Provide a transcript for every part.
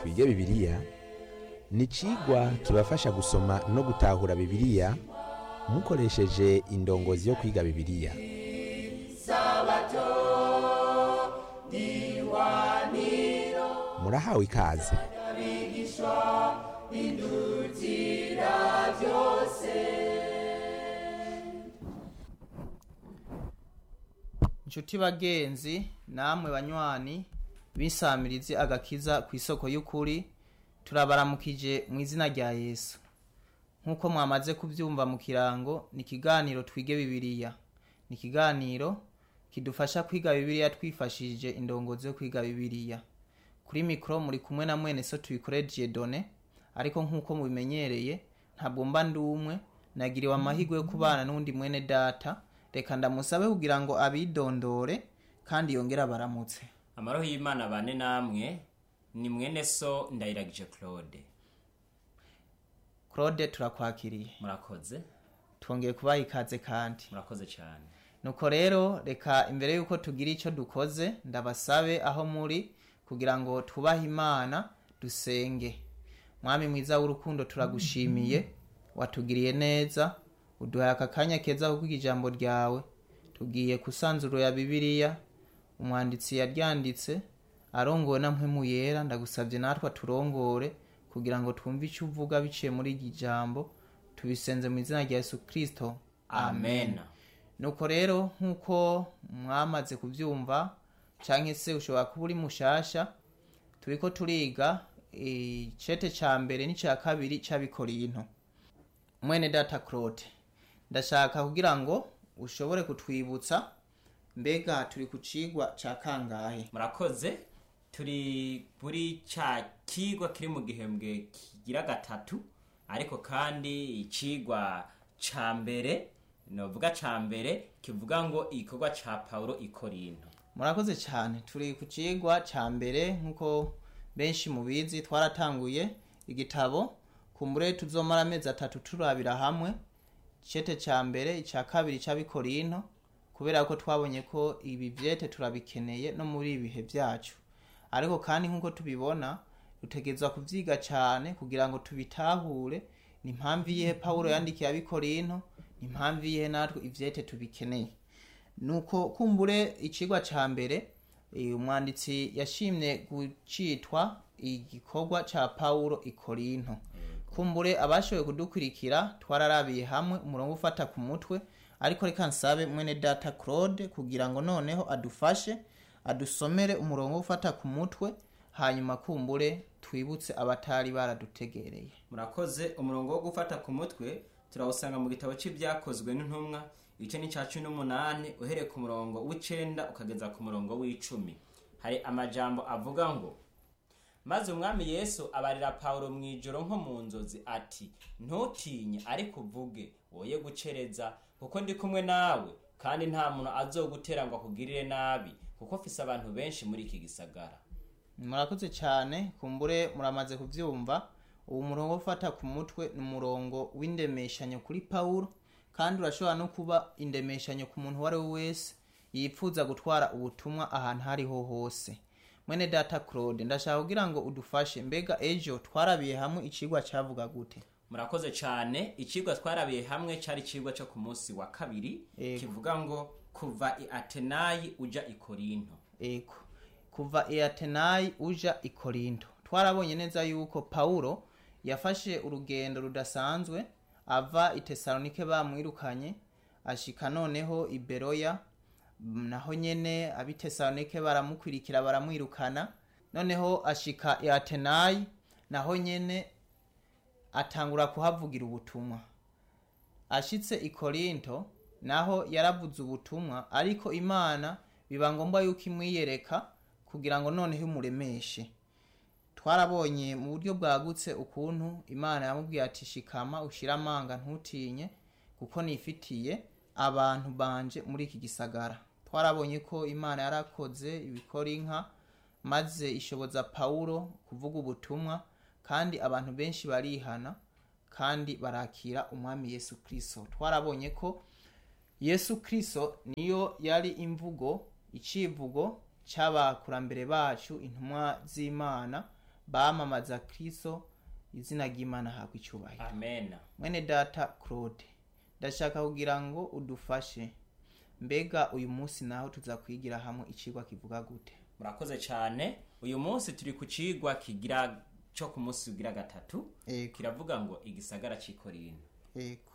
twige bibiliya ni icigwa kibafasha gusoma no gutahura bibiliya mukoresheje indongozi yo kwiga bibiliya murahawe ikaze inshuti bagenzi namwe banywanyi bisamirizi agakiza ku isoko y'ukuri turabaramukije mu izina rya yesu nk'uko mwamaze kubyumva mu kirango ni ikiganiro twige bibiliya ni ikiganiro kidufasha kwiga bibiliya twifashishije indongozi yo kwiga bibiliya kuri mikoro muri kumwe na mwene so tuyikoreje done ariko nk'uko mubimenyereye ntabwo mba ndi umwe nagiriwe amahirwe yo kubana n'undi mwene data reka ndamusabe kugira ngo abidondore kandi yongere abaramutse amaro y'imana bane namwe ni mwene so ndayiragije claude claude turakwakiriye murakoze twongeye kubaha ikaze kandi murakoze cyane nuko rero reka imbere y'uko tugira icyo dukoze ndabasabe aho muri kugira ngo twubahe imana dusenge mwami mwiza w'urukundo turagushimiye watugiriye neza uduhaye aka kanya keza ko kwiga ijambo ryawe tugiye kusanzuro ya bibiliya umwanditsi yaryanditse arongowe na mpwemu yera ndagusabye natwe aturongore kugira ngo twumve icyo uvuga biciye muri iryo jambo tubisenze mu izina rya yesu kirisito amen nuko rero nk'uko mwamaze kubyumva cyangwa se ushobora kuba uri mushasha turi ko turiga icete cya mbere n'icya kabiri cy'abikorinto mwene data claude ndashaka kugira ngo ushobore kutwibutsa mbega turi ku cigwa cya kangahe murakoze turi kuri cya kigwa kiri mu gihembwe kigira gatatu ariko kandi ikigwa ca mbere novuga ca mbere kivuga ngo igikorwa ca paulo ikorinto murakoze cyane turi ku cigwa cya mbere nk'uko benshi mubizi twaratanguye igitabo kumbure tuzomara amezi atatu turabira hamwe icete cya mbere icya kabiri cy'abikorinto kubera ko twabonye ko ibi byete turabikeneye no muri ibi bihe byacu ariko kandi nk'uko tubibona dutegerezwa kubyiga cyane kugira ngo tubitahure ni impamvu iyihe pawulo yandikiye abikorinto ni impamvu iyihe natwe ibyete tubikeneye nuko kumbure ikigwa cya mbere eh, umwanditsi yashimye gucitwa igikorwa cya pawulo ikorinto kumbure abashoboye kudukurikira twararabiye hamwe umurongo ufata ku mutwe ariko reka nsabe mwene data claude kugira ngo noneho adufashe adusomere umurongo ufata ku mutwe hanyuma kumbure twibutse abatari baradutegereye murakoze umurongo wo gufata ku mutwe turawusanga mu gitabo cy'ibyakozwe n'intumwa igice ni cya cumi n'umunani uhereye ku murongo w'icenda ukageza ku murongo w'icumi hari amajambo avuga ngo maze umwami yesu abarira pawulo mu ijoro nko mu nzozi ati ntutinye ariko uvuge woye gucereza kuko ndi kumwe nawe kandi nta muntu azogutera ngo akugirire nabi kuko mfise abantu benshi muri iki gisagara murakoze cyane kumbure muramaze kubyumva uwo murongo wo ufata ku mutwe ni umurongo w'indemeshanyo kuri pawulo kandi urashobora no kuba indemeshanyo ku muntu uwo ari we wese yipfuza gutwara ubutumwa ahantu aho ariho hose mwene data claude ndashaka kugira ngo udufashe mbega ejo twarabiye hamwe ikigwa cyavuga gute murakoze cyane ikigwa twarabiye hamwe cyari ikigwa cyo ku munsi wa kabiri Yego. kivuga ngo kuva i atenayi uja i korinto eko kuva i atenayi uja i korinto twarabonye neza yuko pawulo yafashe urugendo rudasanzwe ava i tesalonike bamwirukanye ashika noneho i beroya m, naho nyene ab'i tesalonike baramukwirikira baramwirukana noneho ashika i atenayi naho nyene atangura kuhavugira ubutumwa ashitse i korinto naho yaravuze ubutumwa ariko imana biba ngombwa yuko imwiyereka kugira ngo noneho imuremeshe twarabonye mu buryo bwagutse ukuntu imana yamubwiye ati shikama ushire amanga ntutinye kuko nifitiye abantu banje muri iki gisagara twarabonye ko imana yarakoze ibikora inka maze ishoboza pawulo kuvuga ubutumwa kandi abantu benshi barihana kandi barakira umwami yesu kirisito twarabonye ko yesu kirisito niyo yari imvugo icivugo cy'abakurambere bacu intumwa z'imana bamamaza kristo izina ry'imana habwa icyubahiro amen mwene data claude ndashaka kugira ngo udufashe mbega uyu munsi naho tuza kwigira hamwe icigwa kivuga gute murakoze cyane uyu munsi turi ku cigwa kigira cyo ku munsi ugira gatatu Ego. kiravuga ngo igisagara cy'ikorino Ego.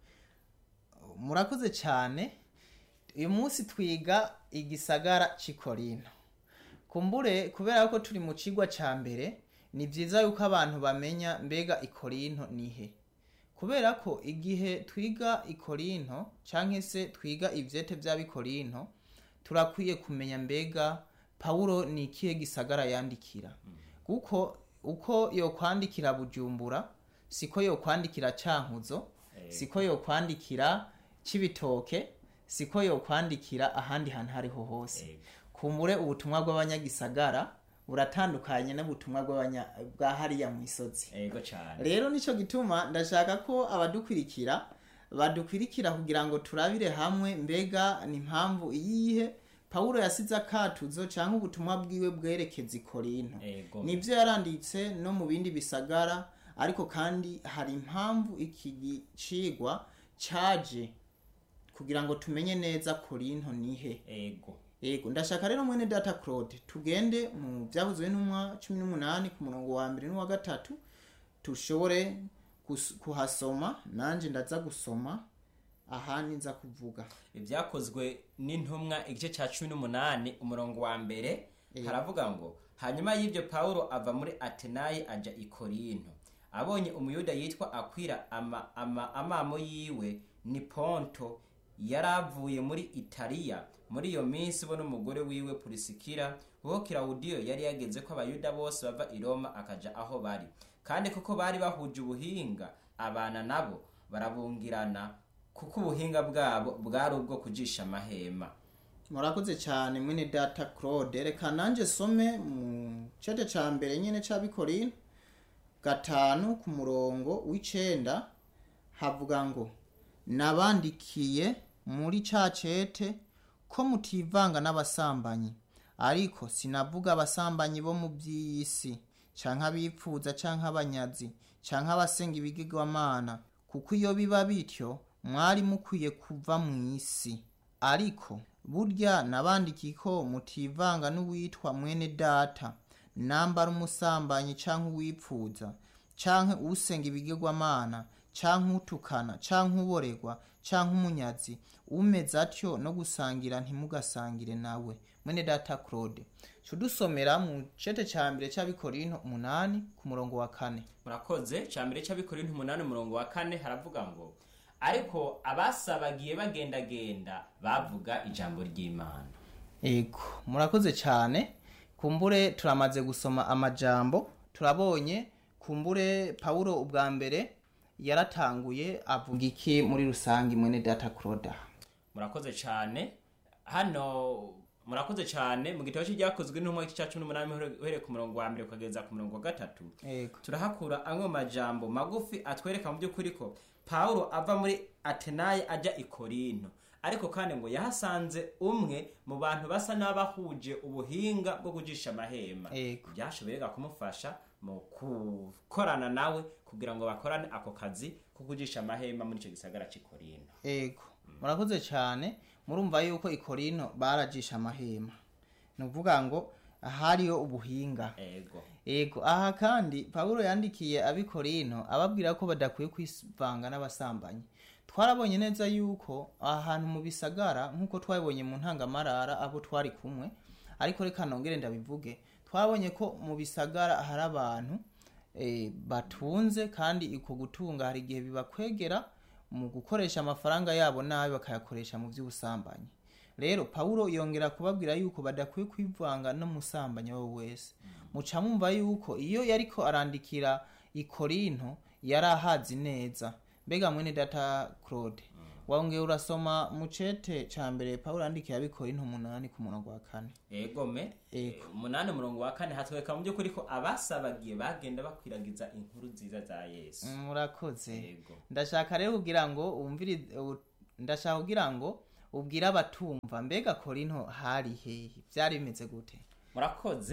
murakoze cyane uyu munsi twiga igisagara cy'ikorino kumbure kubera ko turi mu cigwa cya mbere ni byiza yuko abantu bamenya mbega ikorinto nihe kubera ko igihe twiga ikorinto cyangwa se twiga ibyete by'abikorinto turakwiye kumenya mbega pawulo ni ikihe gisagara yandikira kuko uko yokwandikira bujumbura siko yokwandikira cankuzo siko yokwandikira cibitoke siko yokwandikira ahandi hantu hariho hose Ego. kumure ubutumwa bw'abanyagisagara buratandukanye n'ubutumwa bw'abanya- bwa hariya mu isozi ego cyane rero nicyo gituma ndashaka ko abadukurikira badukurikira kugira ngo turabire hamwe mbega ni impamvu iyihe pawulo yasize akatuzo cyangwa ubutumwa bwiwe bwerekeza ikorinto ego nibyo yaranditse no mu bindi bisagara ariko kandi hari impamvu iki gicigwa caje kugira ngo tumenye neza korinto nihe ego yego ndashaka rero mwene data claude tugende mu byavuzwe n'umwa cumi n'umunani ku murongo wa mbere n'uwa gatatu tushobore gus- kuhasoma nanjye ndaza gusoma ahandi nza kuvuga ibyakozwe n'intumwa igice cya cumi n'umunani umurongo wa mbere haravuga ngo hanyuma y'ibyo pawulo ava muri atenayi ajya i korinto abonye umuyuda yitwa akwira ama, ama, amamo yiwe ni ponto yari avuye muri italiya muri iyo minsi bo n'umugore wiwe purisikira uwo kirawudiyo yari yageze ko abayuda bose bava i roma akaja aho bari kandi kuko bari bahuje ubuhinga abana nabo barabungirana kuko ubuhinga bwabo bwari ubwo kujisha amahema murakoze cyane mwene data claude reka nanjye some mu cete cya mbere nyine cy'abikorino gatanu ku murongo w'icenda havuga ngo nabandikiye muri ca cete ko mutivanga n'abasambanyi ariko sinavuga abasambanyi bo mu by'iyi si canke abipfuza canke abanyazi canke abasenga ibigirwamana kuko iyo biba bityo mwari mukwiye kuva mu isi ariko burya nabandikiye ko mutivanga n'uwitwa mwene data nambara umusambanyi canke uwipfuza canke usenga ibigirwamana canke utukana canke uboregwa canke umunyazi umeze atyo no gusangira ntimugasangire nawe mwene data claude cudusomera mu cete ca mbere c'abikorinto umunani ku murongo wa kane murakoze cya mbere cy'abikorinto umunani umurongo wa kane haravuga ngo ariko abasabagiye bagendagenda bavuga ijambo ry'imana ego murakoze cyane kumbure turamaze gusoma amajambo turabonye kumbure pawulo ubwa mbere yaratanguye avuga iki muri rusange mwene data claude murakoze cyane hano murakoze cyane mu gitabo cy'ibyakozwe n'intumwa cya cumi n'umunani uhereye ku murongo wa mbere ukageza ku murongo wa gatatu ego turahakura amwe mu majambo magufi atwereka mu by'ukuri ko pawulo ava muri atenayi ajya i korinto ariko kandi ngo yahasanze umwe mu bantu basa n'abahuje ubuhinga bwo kujisha amahema Ego. byashoboraga kumufasha mu gukorana nawe kugira ngo bakorane ako kazi ko kujisha amahema muri icyo gisagara cy'i korinto ego murakoze cyane murumva yuko ikorino barajisha amahema ni ukuvuga ngo hariyo ubuhinga ego ego aha kandi pawulo yandikiye abikorino ababwira ko badakwiye kwivanga n'abasambanyi twarabonye neza yuko ahantu mu bisagara nk'uko twabibonye mu ntangamarara abo twari kumwe ariko reka nongere ndabivuge twabonye ko mu bisagara hari abantu eh, batunze kandi uko gutunga hari igihe bibakwegera mu gukoresha amafaranga yabo nabi bakayakoresha mu by'ubusambanyi rero pawulo yongera kubabwira yuko badakwiye kwivanga n'umusambanyi uwo wese muca mwumva yuko iyo yariko arandikira ikorinto yari ahazi neza mbega mwene data claude wongeye urasoma mu cete ca mbere pawulo yandikiye abikorinto umunani ku murongo wa kane egome Ego. umunani umurongo wa kane hatwereka mu by'ukuri ko abasabagiye bagenda bakwiragiza inkuru nziza za yesu murakoze Ego. ndashaka rero kugira ngo wumvire u- ndashaka kugira ngo ubwire abatumva mbega korinto hari hehe byari bimeze gute murakoze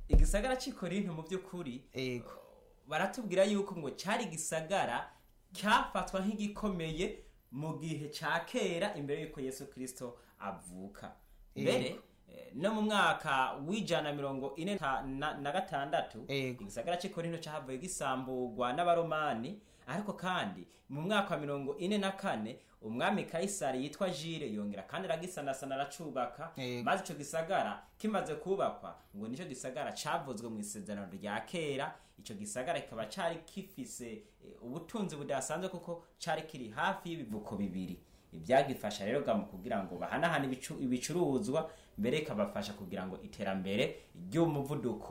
igisagara cy'i korinto mu by'ukuri ego baratubwira yuko ngo cyari igisagara cyafatwa nk'igikomeye mu gihe cya kera imbere y'uko yesu kirisito avuka mbere eh, no mu mwaka w'ijana mirongo ine ta- na na gatandatu Ego. igisagara cy'i korinto cyahavuye gisamburwa n'abaromani ariko kandi mu mwaka wa mirongo ine na kane umwami kayisari yitwa jire yongera kandi aragisanasana aracubaka Ego. maze icyo gisagara kimaze kubakwa ngo nicyo gisagara cyavuzwe mu isezerano rya kera icyo gisagara kikaba cyari gifise eh, ubutunzi budasanzwe kuko cyari kiri hafi y'ibivuko bibiri ibyagifasha rero ga mu kugira ngo bahanahane ibicu- ibicuruzwa mbere ikabafasha kugira ngo iterambere ry'umuvuduko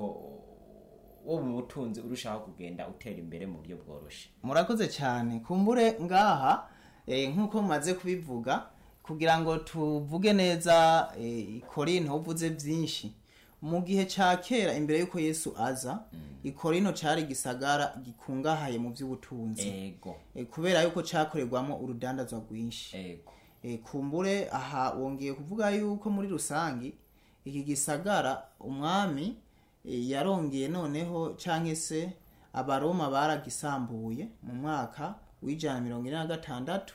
wo mu butunzi urushaho kugenda utera imbere mu buryo bworoshye murakoze cyane kumbure ngaha eh, nk'uko mumaze kubivuga kugira ngo tuvuge neza eh, korinto uvuze byinshi mu gihe cya kera imbere y'uko yesu aza ikorino cyari igisagara gikungahaye mu by'ubutunzi ego Eh, kubera yuko cyakorerwamo urudandazwa rwinshi ego Eh, kumbure aha wongeye kuvuga yuko muri rusangi iki gisagara umwami eh, yarongeye noneho cyangwa se abaroma baragisambuye mu mwaka w'ijana mirongo ine na gatandatu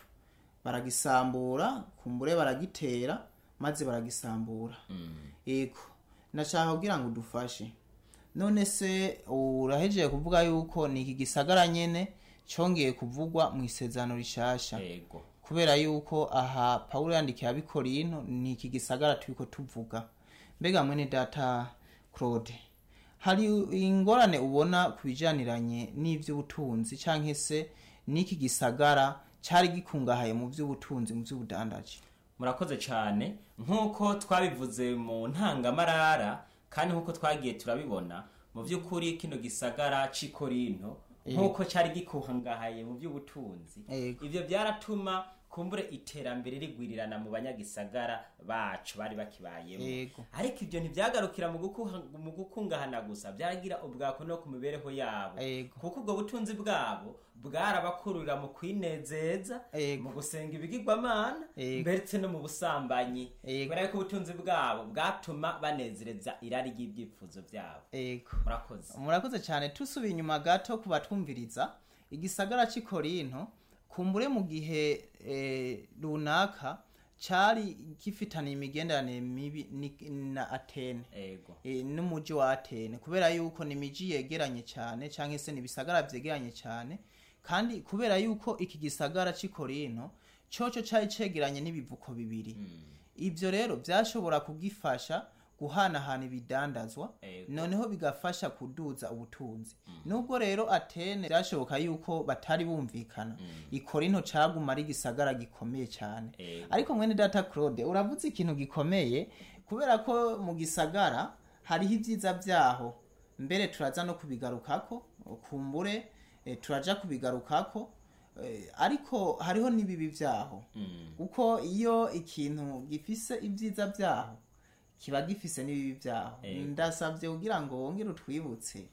baragisambura kumbure baragitera maze baragisambura yego nashaka kugira ngo udufashe none se urahejeje kuvuga yuko ni iki gisagara nyene cyongeye kuvugwa mu isezerano rishasha ego kubera yuko aha pawulo yandikiye abikorino ni iki gisagara turiko tuvuga mbega mwene data claude hari ingorane ubona ku bijaniranye n'ivy'ubutunzi canke se n'iki gisagara cari gikungahaye mu vy'ubutunzi mu vy'ubudandaji murakoze cyane nk'uko twabivuze mu ntangamarara kandi nk'uko twagiye turabibona mu by'ukuri kino gisagara cy'i korinto nk'uko cyari gikungahaye mu by'ubutunzi Ego. ibyo byaratuma kumbure iterambere rigwirirana mu banyagisagara bacu bari bakibayemo Ego. ariko ibyo ntibyagarukira mu gukuha- mu gukungahana gusa byagira ubwako no ku mibereho yabo Ego. kuko ubwo butunzi bwabo bwarabakururira mu kwinezeza Ego. mu gusenga ibigirwamana Ego. ndetse no mu busambanyi Ego. kubera ko ubutunzi bwabo bwatuma banezereza irari ry'ibyifuzo byabo ego murakoze murakoze cyane tusubiye inyuma gato ku batwumviriza igisagara cy'i korinto kumbure mu gihe eh, runaka cyari gifitaniye imigenderanire mibi ni- na atene ego e, n'umuji wa atene kubera yuko ni imiji yegeranye cyane cyangwa se ni ibisagara byegeranye cyane kandi kubera yuko iki gisagara cy'i korinto cyoco cyari cegeranye n'ibivuko bibiri ibyo rero byashobora kugifasha guhanahana ibidandazwa Ego. noneho bigafasha kuduza ubutunzi nubwo rero atene byashoboka yuko batari bumvikana ikorinto caguma ari igisagara gikomeye cyane Ego. ariko mwene data claude uravuze ikintu gikomeye kubera ko mu gisagara hariho ibyiza byaho mbere turaza no kubigarukako kumbure eh, turaja kubigarukako eh, ariko hariho n'ibibi byaho kuko iyo ikintu gifise ibyiza byaho kiba gifise n'ibibi byaho Ego. ndasabye kugira ngo wongere utwibutse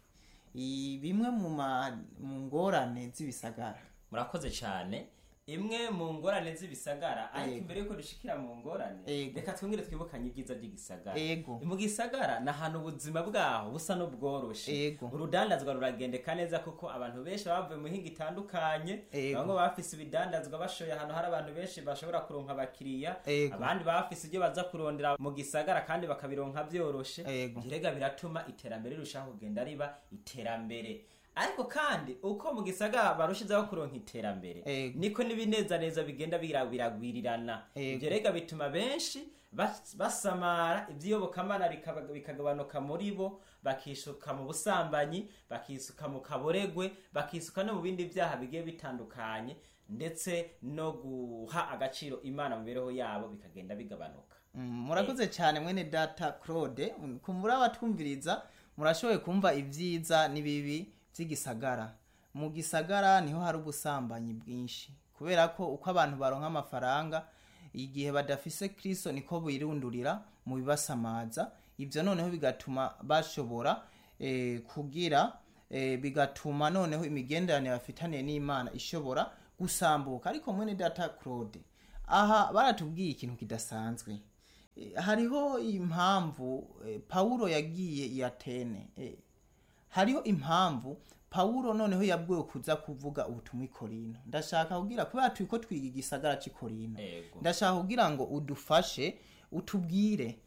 i- bimwe mu ma- mu ngorane z'ibisagara murakoze cyane imwe mu ngorane z'ibisagara ariko Ego. imbere yuko dushikira mu ngorane Ego. reka twongere twibukanye ibyiza by'igisagara Ego. mu gisagara ni ahantu ubuzima bwaho busa n'ubworoshe Ego. urudandazwa ruragendeka neza kuko abantu benshi baba bavuye mu mihinga itandukanye Ego. bamwe baba bafise ibidandazwa bashoye ahantu hari abantu benshi bashobora kuronka abakiriya Ego. abandi baba bafise ibyo baza kurondera mu gisagara kandi bakabironka byoroshe Ego. birega biratuma iterambere rirushaho kugenda riba iterambere ariko kandi uko mu gisagara barushizeho kuronka iterambere Ego. niko n'ibinezaneza bigenda bira- biragwirirana Ego. ibyo rega bituma benshi bas- basamara iby'iyobokamana bikaba- bikagabanuka muri bo bakisuka mu busambanyi bakisuka mu kaboregwe bakisuka no mu bindi byaha bigiye bitandukanye ndetse no guha agaciro imana mu mibereho yabo bikagenda bigabanuka Mm, murakoze cyane mwene data claude Mm, kumbura abatwumviriza murashoboye kumva ibyiza n'ibibi by'igisagara mu gisagara niho hari ubusambanyi bwinshi kubera ko uko abantu baronka amafaranga igihe badafise kristo niko birundurira mu bibasamaza ibyo noneho bigatuma bashobora eh, kugira eh, bigatuma noneho imigenderanire bafitaniye n'imana ishobora gusambuka ariko mwene data claude aha baratubwiye ikintu kidasanzwe Eh, hariho impamvu eh, pawulo yagiye i atene eh, hariho impamvu pawulo noneho yabwiwe kuza kuvuga ubutumwa i korino ndashaka kugira kubera turi ko twiga igisagara cy'i korino Ego. ndashaka kugira ngo udufashe utubwire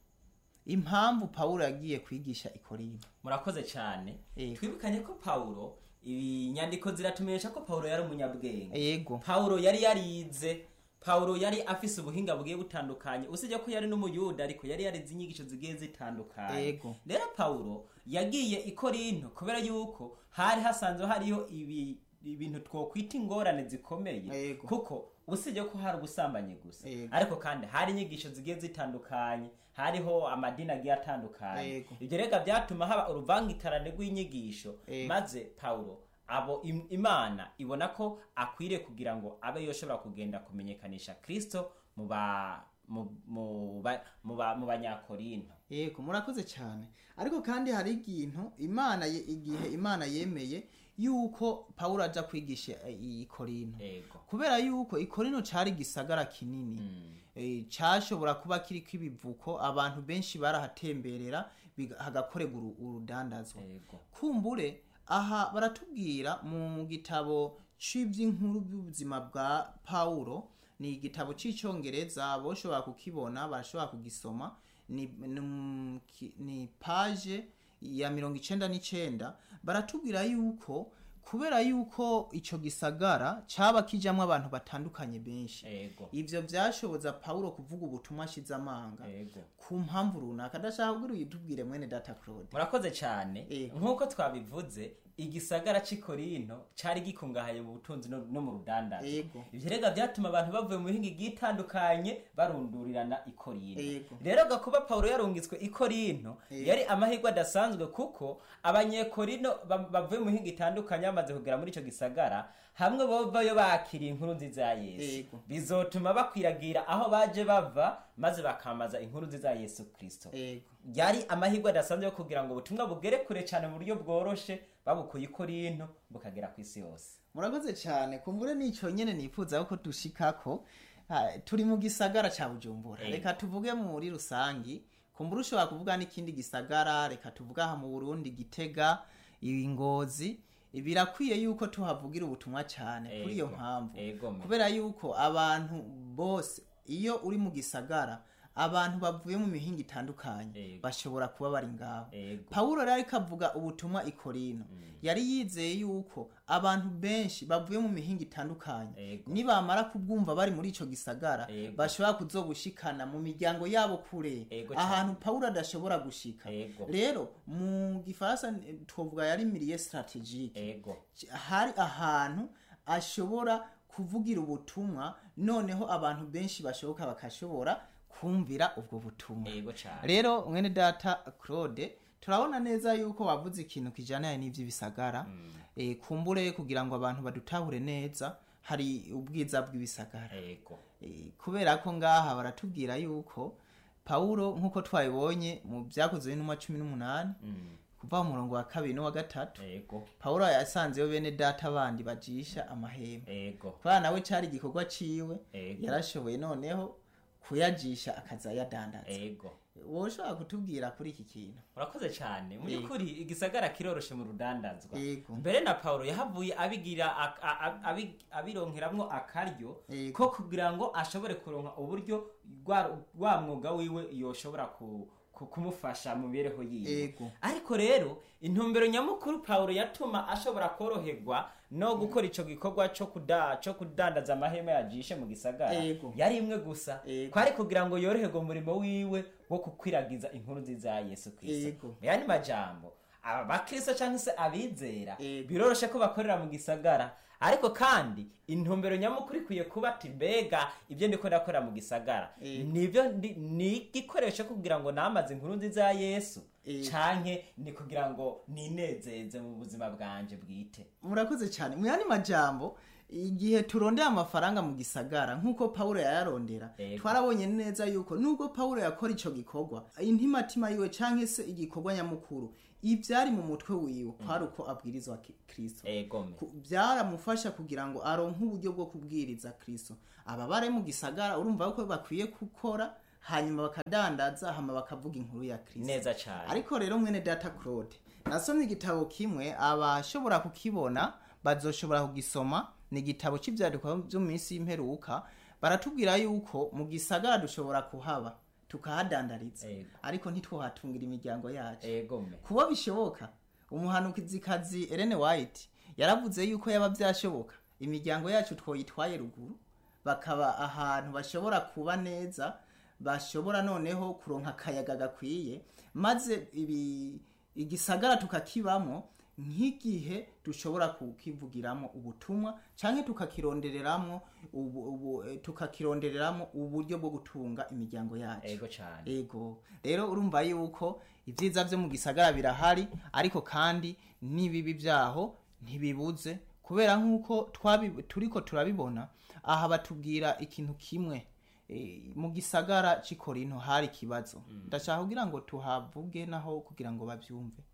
impamvu pawulo yagiye kwigisha i korino murakoze cyane Ego. twibukanye ko pawulo inyandiko ziratumenyesha ko pawulo yari umunyabwenge yego pawulo yari yarize pawulo yari afise ubuhinga bugiye butandukanye usibye ko yari n'umuyuda ariko yari yarize inyigisho zigiye zitandukanye Ego. rero pawulo yagiye i korinto kubera yuko hari hasanzwe hariho ibi ibintu twokwita ingorane zikomeye Ego. kuko usibye ko hari ubusambanyi gusa Ego. ariko kandi hari inyigisho zigiye zitandukanye hariho amadini agiye atandukanye Ego. ibyo rega byatuma haba uruvangikarane rw'inyigisho Ego. maze pawulo abo im- imana ibona ko akwiriye kugira ngo abe yoshobora kugenda kumenyekanisha kristo mu ba mu mu ba- mu ba- mu banyakorinto yego murakoze cyane ariko kandi hari ikintu imana ye- igihe imana yemeye yuko pawulo aja kwigisha eh, i korino ego kubera yuko ikorino cari gisagara kinini eh, cashobora kuba kiriko ibivuko abantu benshi barahatemberera biga- hagakorerwa uru- urudandazwa ego kumbure aha baratubwira mu gitabo c'ivy'inkuru by'ubuzima bwa pawulo ni igitabo c'icongereza boshobora kukibona barashobora kugisoma ni, ni, ki- ni page ya mirongo icenda n'icenda baratubwira yuko kubera yuko ico gisagara caba kijamwo abantu batandukanye benshi ego ivyo vyashoboza pawulo kuvuga ubutumwa ashize amanga ego ku mpamvu runaka ndashaka kugira uyitubwire mwene data claude murakoze cyane Ego. nk'uko twabivuze igisagara cy'i korinto cyari gikungahaye mu butunzi no, no mu rudandazo Ego. ivyo rega byatuma abantu bavuye mu mihinga igiye itandukanye barundurirana i korinto Ego. rero gakuba pawulo yarungitswe i korinto Ego. yari amahirwe adasanzwe kuko abanyekorino ba- bavuye mu mihinga itandukanye bamaze kugera muri ico gisagara hamwe bovayo bakiriye inkuru nziza ya yesu Ego. bizotuma bakwiragira aho baje bava maze bakamaza inkuru nziza ya yesu kristo ego yari amahirwe adasanzwe yo kugira ngo ubutumwa bugere kure cyane mu buryo bworoshe babukuye i korinto bukagera ku isi yose murakoze cyane kumbure nico nyene nifuza ko dushikako Ah, turi mu gisagara ca bujumbura Ego. reka tuvuge muri rusangi kumbure ushobora kuvuga n'ikindi gisagara reka tuvuge aha mu burundi gitega ingozi birakwiye yuko tuhavugira ubutumwa cyane kuri iyo Ego. mpamvu Ego me. kubera yuko abantu bose iyo uri mu gisagara abantu bavuye mu mihinga itandukanye Ego. bashobora kuba bari ngaho Ego. pawulo rero ariko avuga ubutumwa i korino yari yizeye yuko abantu benshi bavuye mu mihinga itandukanye Ego. nibamara kubwumva bari muri ico gisagara Ego. bashobora kuzobushikana mu miryango yabo kure Ego ahantu pawulo adashobora gushika Ego. rero mu gifaransa eh, twovuga yari miliye strategique ego hari ahantu ashobora kuvugira ubutumwa noneho abantu benshi bashoboka bakashobora kumvira ubwo butumwa ego cyane rero mwene data claude turabona neza yuko wavuze ikintu kijyanye n'iby'ibisagara Eh, kumbure kugira ngo abantu badutahure neza hari ubwiza bw'ibisagara ego Eh, kubera ko ngaha baratubwira yuko pawulo nk'uko twabibonye mu byakozwe n'intumwa cumi n'umunani kuva mu murongo wa kabiri n'uwa gatatu ego pawulo yasanzeyo bene data bandi bajisha amahema ego kubera nawe cyari igikorwa ciwe Ego. yarashoboye noneho kuyajisha akaza yadandaza ego wowe ushobora kutubwira kuri iki kintu murakoze cyane mu Ego. by'ukuri igisagara kiroroshe mu rudandazwa Ego. mbere na paulo yahavuye abigira ak- a- a- abi- abironkeramwo akaryo Ego. ko kugira ngo ashobore kuronka uburyo rwa rwa mwuga wiwe yoshobora ku ku- kumufasha mu mibereho yiwe Ego. ariko rero intumbero nyamukuru paulo yatuma ashobora koroherwa no gukora ico gikorwa co kuda co kudandaza amahema yajishe mu gisagara Ego. yari imwe gusa Ego. kwari kugira ngo yoroherwe umurimo wiwe wo kukwiragiza inkuru nziza ya yesu kristo Ego. mu yandi majambo aba bakristo cyangwa se abizera Ego. biroroshe ko bakorera mu gisagara ariko kandi intumbero nyamukuru ikwiye kuba ati mbega ibyo ndiko ndakorera mu gisagara Ego. nibyo ndi- ni igikoresho kugira ngo namaze inkuru nziza ya yesu Ego. canke ni kugira ngo ninezeze mu buzima bwanje bwite murakoze cyane mu yandi majambo igihe turondera amafaranga mu gisagara nk'uko pawulo yayarondera Ego. twarabonye neza yuko nubwo pawulo yakora ico gikorwa intimatima yiwe canke se igikorwa nyamukuru ivyari mu mutwe wiwe kwari uko abwirizwa ki- kristo egome Ku- byaramufasha kugira ngo aronke uburyo bwo kubwiriza kristo aba bare mu gisagara urumva ko bakwiye gukora hanyuma bakadandaza hama bakavuga inkuru ya kristo neza cyane ariko rero mwene data claude nasomye igitabo kimwe abashobora kukibona bazoshobora kugisoma ni igitabo cy'ibyandikwa byo mu minsi y'imperuka baratubwira yuko mu gisagara dushobora kuhaba tukahadandariza Ego. ariko ntitwohatungira imiryango yacu egome kuba bishoboka umuhanukizikazi Ellen White yaravuze yuko yaba byashoboka imiryango yacu twoyitwaye ruguru bakaba ahantu bashobora kuba neza bashobora noneho kuronka akayaga gakwiye maze ibi igisagara tukakibamo nk'igihe dushobora kukivugiramo ubutumwa canke tukakirondereramo ubu, ubu, eh, tukakirondereramo uburyo bwo gutunga imiryango yacu ego cyane ego rero urumva yuko ibyiza byo mu gisagara birahari ariko kandi n'ibibi byaho ntibibuze kubera nk'uko twabi- turiko turabibona aha batubwira ikintu kimwe Eh, mu gisagara cy'i korinto hari ikibazo ndashaka kugira ngo tuhavuge naho kugira ngo babyumve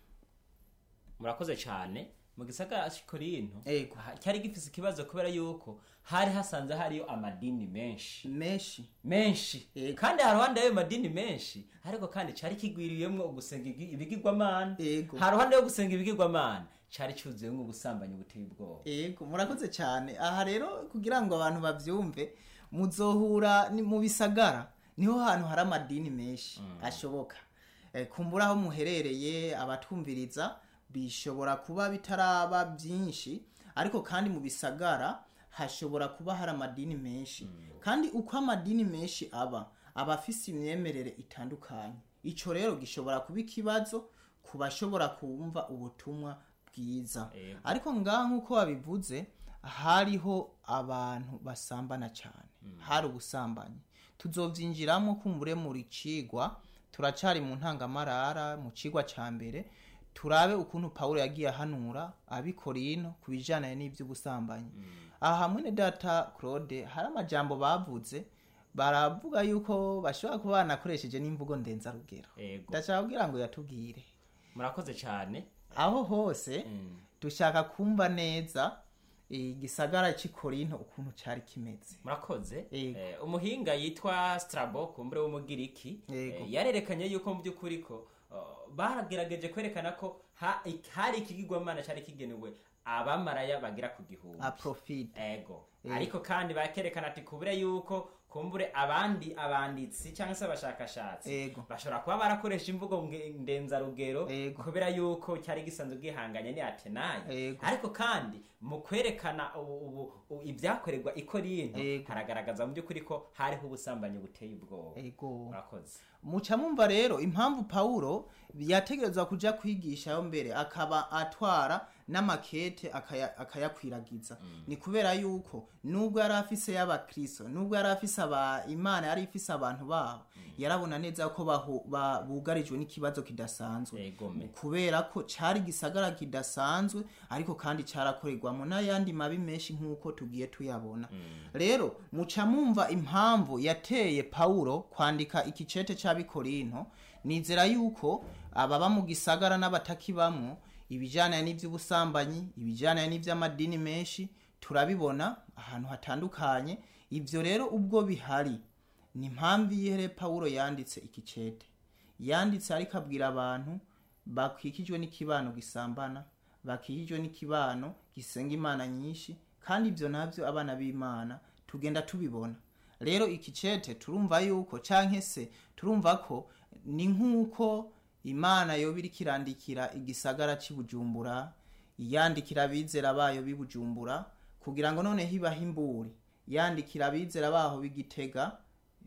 murakoze cyane mu gisagara cy'ikorinto Ego. aha, cyari gifise ikibazo kubera yuko hari hasanze hariyo amadini menshi menshi menshi Ego. kandi haruhande y'ayo madini menshi ariko kandi cyari kigwiriyemwo ugusenga igi- ibigirwamana Ego. haruhande yo gusenga ibigirwamana cyari cyuzuyemwo ubusambanyi buteye ubwoba Ego murakoze cyane aha rero kugira ngo abantu bavyumve muzohura ni mu bisagara niho hantu hari amadini menshi ashoboka Eh, kumbura aho muherereye abatwumviriza bishobora kuba bitaraba byinshi ariko kandi mu bisagara hashobora kuba hari amadini menshi kandi uko amadini menshi aba aba afise imyemerere itandukanye ico rero gishobora kuba ikibazo ku bashobora kumva ubutumwa bwiza Ego. ariko ngaha nk'uko wabivuze hariho abantu basambana cyane hari ubusambanyi tuzovyinjiramo kumbure muri cigwa turacari mu ntangamarara mu cigwa ca mbere turabe ukuntu pawulo yagiye ahanura abikorino ku bijanye n'ivy'ubusambanyi aha hamwe na data claude hari amajambo bavuze baravuga yuko bashobora kuba banakoresheje n'imvugo ndenzarugero ego ndashaka kugira ngo yatubwire murakoze cyane aho hose Mm. dushaka kumva neza igisagara cy'i korinto ukuntu cyari kimeze murakoze Ego. Eh, umuhinga yitwa strabo kumbure w'umugiriki Ego. eh, yarerekanye yuko mu by'ukuri ko oh, baragerageje kwerekana ko ha- ik- hari ikigirwamana cyari kigenewe abamaraya bagira ku gihumbi aprofite ego Ego. ariko kandi bakerekana ati kubure yuko kumbure abandi abanditsi cyangwa se abashakashatsi Ego. bashobora kuba barakoresha imvugo nge- ndenzarugero Ego. kubera yuko cyari gisanzwe gihanganye ni atenayi Ego. ariko kandi mu kwerekana ubu- ubu- u- ibyakorerwa i korinto Ego. haragaragaza mu by'ukuri ko hariho ubusambanyi buteye ubwoba ego murakoze muca mumva rero impamvu pawulo yategerezwa kuja kwigishayo mbere akaba atwara n'amakete akaya- akayakwiragiza ni kubera yuko nubwo yari afise y'abakristo nubwo yari afise aba imana yari ifise abantu babo yarabona neza ko bahu- ba- bugarijwe n'ikibazo kidasanzwe egome kubera ko cari gisagara kidasanzwe ariko kandi carakorerwamo n'ayandi mabi menshi nk'uko tugiye tuyabona rero muca mumva impamvu yateye pawulo kwandika ikicete c'abikorinto nizera yuko ababa mu gisagara n'abatakibamwo ibijanye n'ivy'ubusambanyi ibijanye n'ivy'amadini menshi turabibona ahantu hatandukanye ivyo rero ubwo bihari ni impamvu iyihere pawulo yanditse ikicete yanditse ariko abwira abantu bakikijwe n'ikibano gisambana bakikijwe n'ikibano gisenga imana nyinshi kandi ibyo nabyo abana b'imana tugenda tubibona rero ikicete turumva yuko canke se turumva ko ni nk'uko imana yoba iriko irandikira igisagara cy'i bujumbura yandikira abizera bayo b'i bujumbura kugira ngo noneho ibahe imburi yandikira abizera baho b'igitega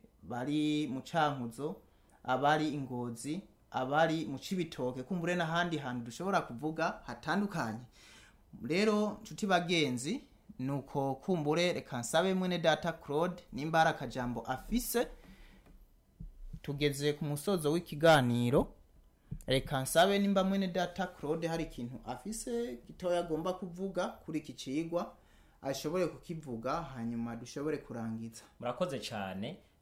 bari mu cankuzo abari ingozi abari mu cibitoke kumbure n'ahandi hantu dushobora kuvuga hatandukanye rero nshuti bagenzi nuko kumbure reka nsabe mwene data claude nimba hari akajambo afise tugeze ku musozo w'ikiganiro reka nsabe nimba mwene data claude hari ikintu afise gitoya agomba kuvuga kuri iki cigwa ashobore kukivuga hanyuma dushobore kurangiza murakoze cyane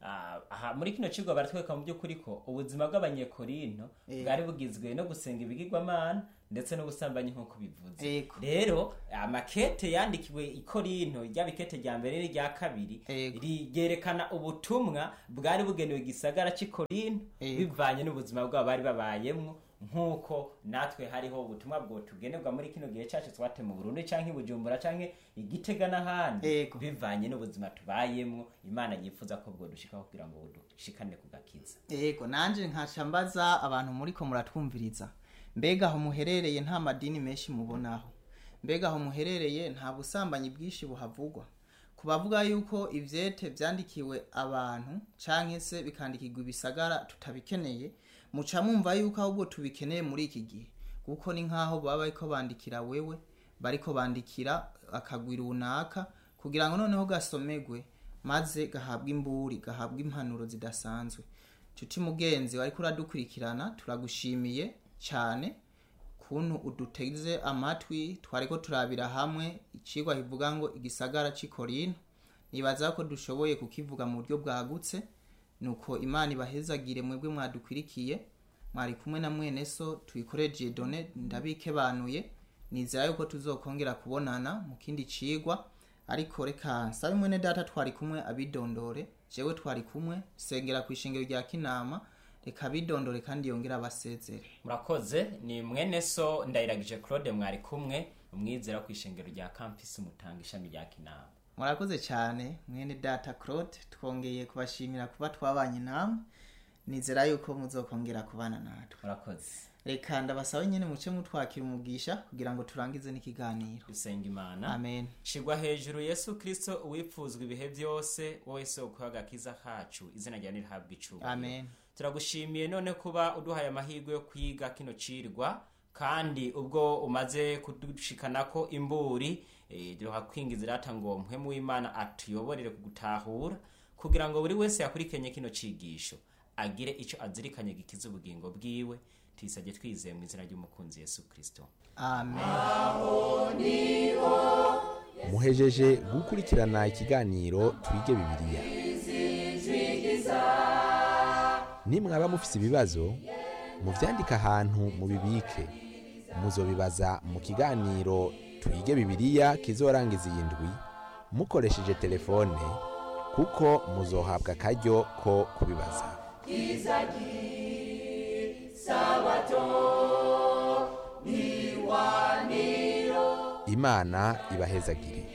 Ah, aha muri kino kigo baratwereka mu by'ukuri ko ubuzima bw'abanyekorinto bwari bugizwe no gusenga ibigirwamana ndetse n'ubusambanyi nk'uko bivuze Ego. rero amakete yandikiwe i korinto ryaba ikete rya mbere n'irya kabiri Ego. ryerekana ubutumwa bwari bugenewe igisagara cy'i korinto Ego. bivanye n'ubuzima bwabo bari babayemwo nk'uko natwe hariho ubutumwa bwo tugenerwa muri kino gihe cyacu twate mu burundi canke i bujumbura canke igitega n'ahandi Ego. bivanye n'ubuzima tubayemwo imana yifuza ko bwo dushikaho kugira ngo dushikane ku gakiza yego nanje nkaca mbaza abantu muriko muratwumviriza mbega aho muherereye nta madini menshi mubonaho mbega aho muherereye nta busambanyi bwinshi buhavugwa ku bavuga yuko ivyete vyandikiwe abantu canke se bikandikirwa ibisagara tutabikeneye muca mwumva yuko ahubwo tubikeneye muri iki gihe kuko ni nk'aho baba bariko bandikira wewe bariko bandikira akagwi runaka kugira ngo noneho gasomegwe maze gahabwa imburi gahabwa impanuro zidasanzwe nshuti mugenzi wariko uradukurikirana turagushimiye cyane kuntu uduteze amatwi twariko turabira hamwe icigwa kivuga ngo igisagara c'i korinto nibaza ko dushoboye kukivuga mu buryo bwagutse nuko imana ibahezagire mwebwe mwadukwirikiye mwari kumwe na mwene so tuyikoreje done ndabikebanuye nizera yuko tuzokongera kubonana mu kindi cigwa ariko reka nsabe mwene data twari kumwe abidondore jewe twari kumwe sengera ku ishengero rya kinama reka abidondore kandi yongere abasezere murakoze ni mwene so ndayiragije claude mwari kumwe umwizera ku ishengero rya campus mutanga ishami rya kinama murakoze cyane mwene data claude twongeye kubashimira kuba twabanye namwe nizera yuko muzokongera kubana natwe murakoze reka ndabasabe nyine muce mutwakira umugisha kugira ngo turangize n'ikiganiro dusenga imana amen shigwa hejuru yesu kristo uwipfuzwa ibihe byose wowe soko y'agakiza kacu izina ryawe nirihabwa icubahiro amen turagushimiye none kuba uduhaye amahirwe yo kwiga kino cirwa kandi ubwo umaze kudushikanako imburi eh, duha kwingiza irata ngo mpwemu w'imana atuyoborere kugutahura kugira ngo buri wese yakurikenye kino cigisho agire ico azirikanye gikiza ubugingo bwiwe tuyisabye twizeye mu izina ry'umukunzi yesu kristo amen muhejeje gukurikirana ikiganiro twige bibiliya nimwaba mufise ibibazo muvyandike ahantu mubibike muzobibaza mu kiganiro twige bibiliya kizorangiza iyi ndwi mukoresheje telefone kuko muzohabwa akaryo ko kubibaza imana ibahezagire